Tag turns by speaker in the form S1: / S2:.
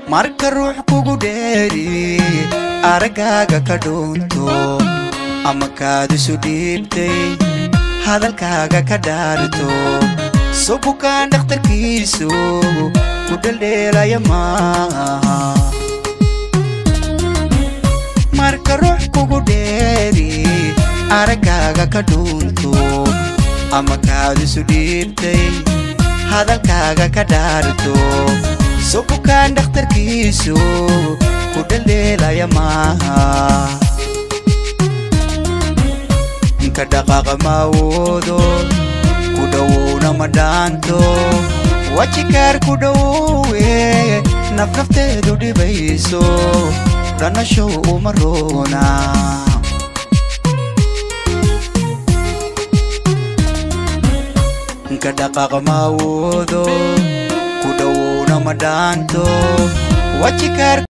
S1: marka ruux kugu dheeri araggaaga ka dhuunto ama kaadisu dhiibtay hadalkaaga ka dhaarto soo bukaan dhakhtarkiisu ku dheldheelaya maaha marka ruux kugu dheeri araggaaga ka dhuunto ama kaadisu dhiibtay hadalkaaga ka dhaarto soo bukaan dhakhtarkiisu ku dheldheelaya maaha ka dhaqaaqa maawoodo ku dhowowna ma dhaanto wajikaar ku dhowowe nafnafteedu dhibayso dhanashow uma roona ka dhaqaaqa maawoodo ku dhowowna ma dhaanto wajikaar